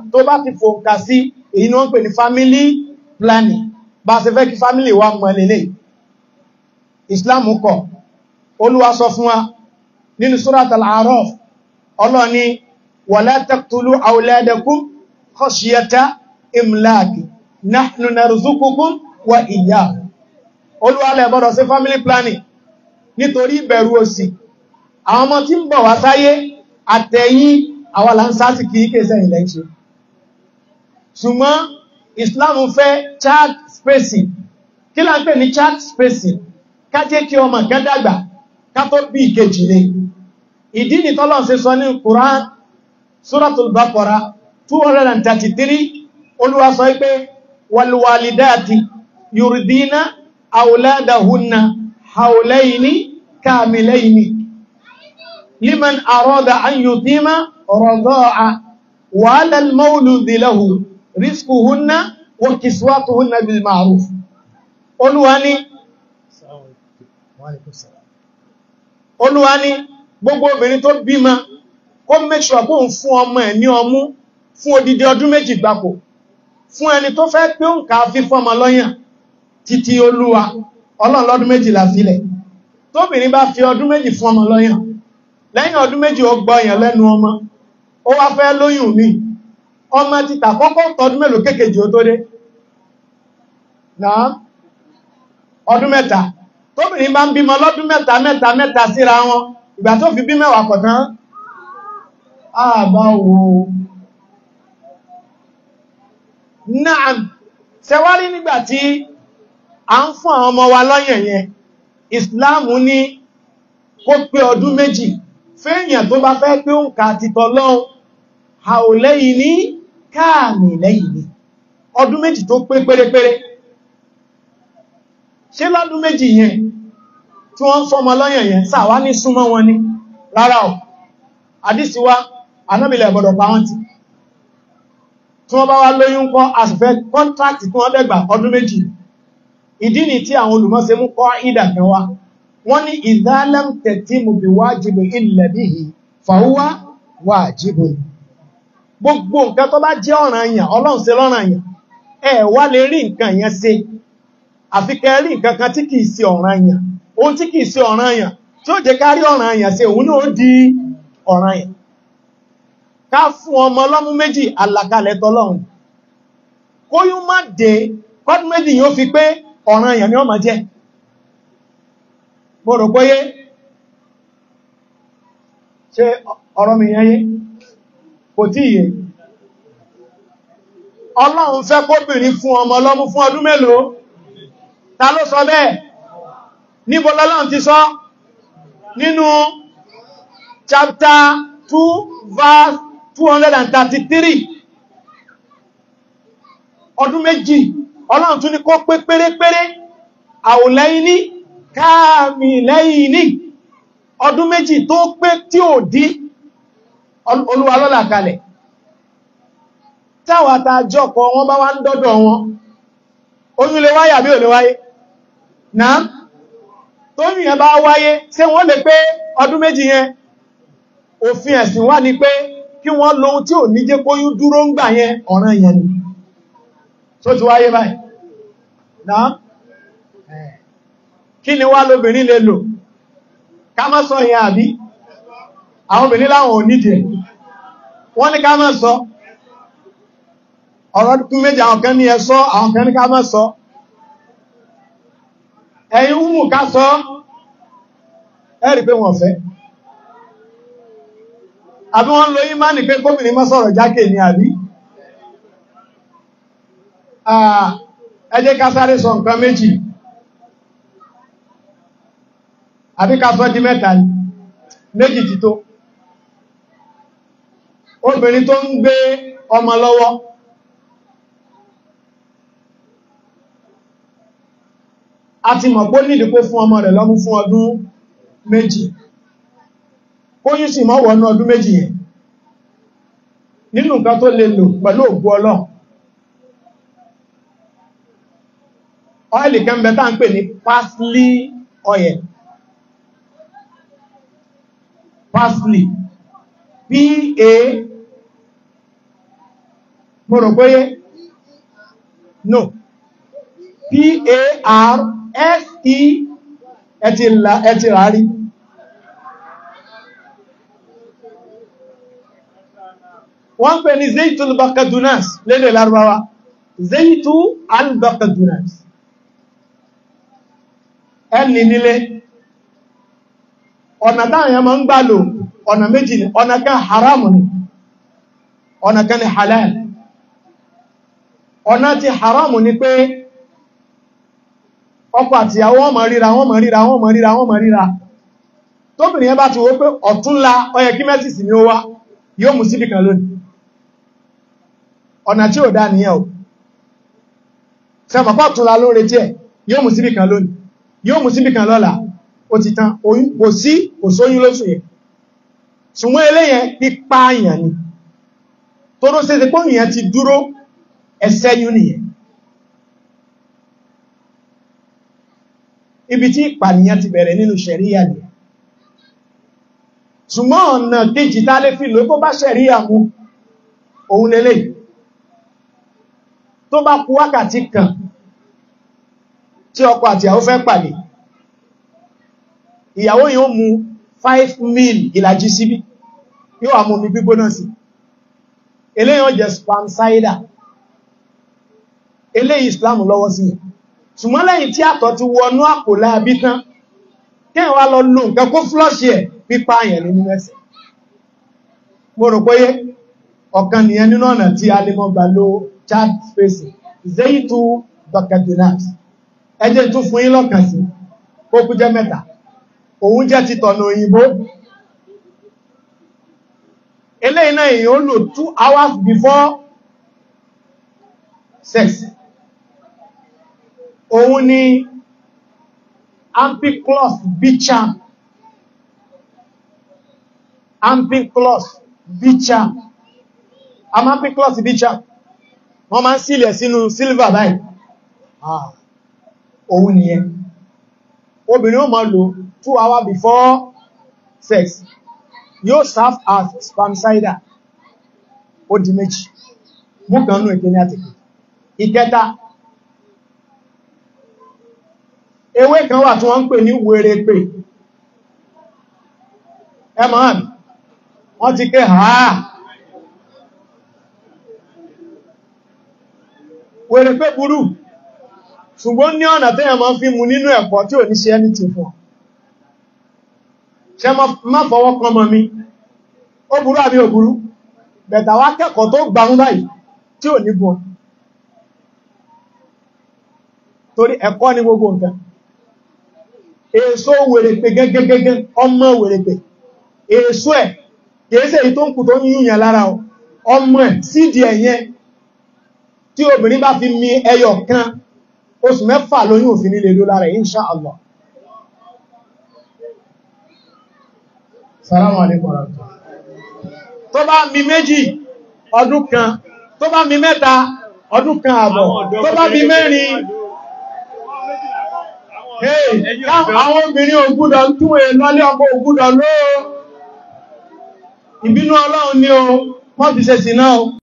tó bá ti fòǹkà sí èyí ni wọ́n pè ní family planning bá ṣe fẹ́ kí family wa mọ̀ lélẹ̀ Islam kọ̀ Olúwa sọ fún wa nínú Surat al-A'raf ọlọ́ni wala taqtulu awladakum khashyata imlaki nahnu narzuqukum wa iyyahum Olúwa lẹ gbọ́dọ̀ ṣe family planning nítorí ìbẹ̀rù òṣì àwọn ọmọ tí ń bọ̀ wá sáyé àtẹ̀yìn àwọn làǹsáàtì kìí kéèsẹ̀ ilẹ̀ ṣe ṣùgbọ́n Islam fẹ́ child spacing kí la ń pè ní child spacing ká jẹ́ kí ọmọ kan dàgbà ká tó bí ìkejì lé ìdí ni tọ́lọ́n ṣe sọ ní Quran Suratul Baqara 233 Olúwa sọ pé walwalidati yurdina awladahunna hawlayni kamilayni liman arada an yutima rada'a wa 'ala al-mawludi lahu rizquhunna wa kiswatuhunna bil ma'ruf Olúwa ní Olúwa ní gbogbo obìnrin tó bímọ kó make sure kó ń fún ọmọ ẹ̀ ní ọmú fún odidi ọdún méjì gbáko fún ẹni tó fẹ́ pé ó ń ká fífọ́ ọmọ lọ́yàn títí Olúwa Ọlọ́run lọ́dún méjìlá sílẹ̀ tóbìnrin bá fi ọdún méjì fún ọmọ lọ́yàn lẹ́yìn ọdún méjì ó gbọ́yàn lẹ́nu ọmọ ó wá fẹ́ lóyún mi ọmọ títà kọ́kọ́ tọdún mélòó kékèjì ó tó dé náà ọdún mẹ́ta tóbìnrin bá ń bímọ lọ́dún mẹ́ta mẹ́ta mẹ́ta síra wọn ìgbà tó fi bí mẹ́wàá pọ̀ tán àbá wo náà ṣẹwárí nígbàtí a ń fún àwọn ọmọ wa lọ́yàn yẹn ìsìláàmù ní kó pé ọdún méjì fẹ́yàn tó bá fẹ́ pé ó ń ka títọ́ lọ́hun àòlẹ́yìn ní káàmì lẹ́yìn ní ọdún méjì tó pé pérépéré ṣé lọ́dún méjì yẹn tí wọ́n ń fọ́mọ lọ́yàn yẹn sáwá ní súnmọ́ wọn ní rárá ọ̀ àdísíwá anábìlẹ̀ gbọ́dọ̀ pa wọ́n ti tí wọ́n bá wá lóyún kọ́ àṣìfẹ́ kọ́ntrákì tí wọ́n dẹ̀gbà ọdún méjì ìdí ni tí àwọn olùmọ́sẹ̀ mú kọ́ ìdàkan wá wọ́n ní ìdálẹ́m tẹ̀tí mú bí wájìbò ilẹ̀ bíhì fàúwá wájìbò gbogbo nǹkan tó bá jẹ́ ọ̀ranyàn ọlọ́run ṣe lọ́ranyàn ẹ wá lè rí nǹkan yẹn ṣe àfi kẹ́ rí nǹkan kan tí kìí ṣe ọ̀ranyàn ohun tí kìí ṣe ọ̀ranyàn tí ó jẹ́ ká rí ọ̀ranyàn ṣe òun náà di ọ̀ranyàn ká fún ọmọ ọlọ́mú méjì àlàkalẹ̀ tọ́lọ́run kóyún má dé kọ́dún méjì yóò fi pé ọ̀ranyàn ni ó máa jẹ́ mo rò póyé ṣe ọ̀rọ̀ mi yẹn yé kò tí yé ọlọ́run fẹ́ kóbìnrin fún ọmọ ọlọ́mú fún ọdún mélòó ta ló sọ bẹ́ẹ̀ níbo lọ́lọ́run ti sọ nínú chapter 2 verse 233 ọdún méjì ọlọ́run tún ní kó pé pérépéré àwòlẹ́yìn ní káàmì lẹ́yìn ní ọdún méjì tó pé tí ò dí olúwa lọ́lá kalẹ̀ táwàtà jọ́kọ̀ wọn bá wá ń dọ́dọ̀ wọn oyún lè wáyé àbí ò lè wáyé náà tó yìnyẹn bá wáyé ṣé wọ́n lè pé ọdún méjì yẹn òfin ẹ̀sìn wà ní pé kí wọ́n lóhun tí ò ní jẹ́ kóyún dúró ń gbà yẹn ọ̀ràn yẹn ni tó ti wáyé báyìí náà kí ni wá lóbìnrin lè lò ká má sọ yẹn àbí àwọn obìnrin láwọn ò nídìí wọ́n ní ká má sọ ọ̀rọ̀ kún méjì àwọn kan ní ẹ sọ àwọn kan ní ká má sọ ẹ̀yin húmù ká sọ ẹ̀rì pé wọ́n fẹ́ àbí wọ́n lo ìmánì pé kóbìnrin má sọ̀rọ̀ jákè ní àbí ẹ jẹ́ ká sáré sọ nǹkan méjì àbí ká sọ di mẹ́ta ní méjì ti tó obìnrin tó ń gbé ọmọ lọ́wọ́ a ti mọ̀ pó nídi kó fún ọmọ rẹ̀ lọ́mú fún ọdún méjì kóyún sì mọ́ wọnú ọdún méjì yẹn nínú nǹkan tó lè lò pẹ̀lú ògbó ọlọ́run ọ́ìlì kan bẹ tá ń pè ní parsley oil parsley p a mo rò pé no p-a-r-s-e ẹti rárí wọ́n pè ní zaitu al-bakadunas lédè lárúbáwá zaitu al-bakadunas ẹni nílé ọ̀nà táwọn yẹn ma ń gbà lò ọ̀nà méjì ni ọ̀nà kan haram ni ọ̀nà kan ni halal ọ̀nà tí haram ni pé ọkọ àti ìyàwó wọ́n máa ríra wọ́n máa ríra wọ́n máa ríra wọ́n máa ríra tóbìnrin yẹn bá ti wó pé ọ̀túnla ó yẹ kí mẹ́sìsì ni ó wá yóò mú síbì kan lónìí ọ̀nà tí ò dá nìyẹn o sẹ́mọ̀pá ọ̀túnla ló retí ẹ̀ yóò mú síbì kan lónìí yóò mú síbì kan lọ́la ó ti tán kò sí kò sóyún lóṣù yẹn ṣùgbọ́n eléyẹn pípa àyàn ni tó ró sí pé ìyẹn ti dúró ẹsẹ́yún nìyẹn ibi tí ìpànìyàn ti bẹ̀rẹ̀ nínú ṣẹ̀ríyà ni ṣùgbọ́n ọ̀nà kejì tá lè fi lò kó bá ṣẹ̀ríyà mú òun lélẹ̀ tó bá kú wákàtí kan tí ọkọ àti ìyàwó fẹ́ pàdé ìyàwó yóò mú 5 mil ìlàjì síbí yóò wà mú mi gbígbóná sí eléyàn jẹ́ spam cider eléyìí Islam lọ́wọ́ sí ṣùgbọ́n lẹ́yìn tí àtọ̀ ti wọnú àpò láàbí tán kí wá lọ lò nǹkan kó flọ́ṣì ẹ̀ pípa àyàn nínú ẹsẹ̀ mo rò pé ọ̀kan nìyẹn nínú ọ̀nà tí a lè mọ́ gbà lo chat spacing zeitu bakadunas ẹjẹ́ tún fún yín lọ́kàn sí kó kú jẹ́ mẹ́ta òun jẹ́ ti tọ̀nà òyìnbó eléyìí náà èèyàn lò two hours before sex òun ni ampiclos bicham ampiclos bicham am ampiclos bicham wọ́n máa ń sílẹ̀ sínú silver báyìí ah òun nìyẹn obìnrin ó máa lò two hours before sex yóò serve as spermicide ó di méjì mú kan nú ìkíní àti ìkẹta ewé kan wà tí wọ́n ń pè ní wèrèpè ẹmọ́n wọ́n ti ké àá wèrèpè burú ṣùgbọ́n ní ọ̀nà tí ẹmọ́ fi mú nínú ẹ̀kọ́ tí ò ní ṣe ẹni tí fún ṣe má fọwọ́ kan mọ́ mi ó burú àbí ò burú bẹ̀tà wá kẹ́kọ̀ọ́ tó gbàmú báyìí tí ò ní bọ́ torí ẹ̀kọ́ ni gbogbo nǹkan èso wèrèpè gẹ́gẹ́gẹ́gẹ́ ọmọ wèrèpè èso ẹ̀ kìíṣẹ́ èyí tó ń kù tó ń yíyàn lára ọmọ ẹ̀ sídìí ẹ̀yẹn tí obìnrin bá fi mi ẹyọ kan oṣù mẹ́fà lóyún òfin nílé ló lára insha Allah salamu alaikum tó bá mi méjì ọdún kan tó bá mi mẹ́ta ọdún kan àbọ̀ tó bá mi mẹ́rin àwọn obìnrin ògúdọ̀ tún è lọ́lé ọkọ̀ ògúdọ̀ lóò ìbínú ọlọ́run ní o wọ́n fi ṣe sí náà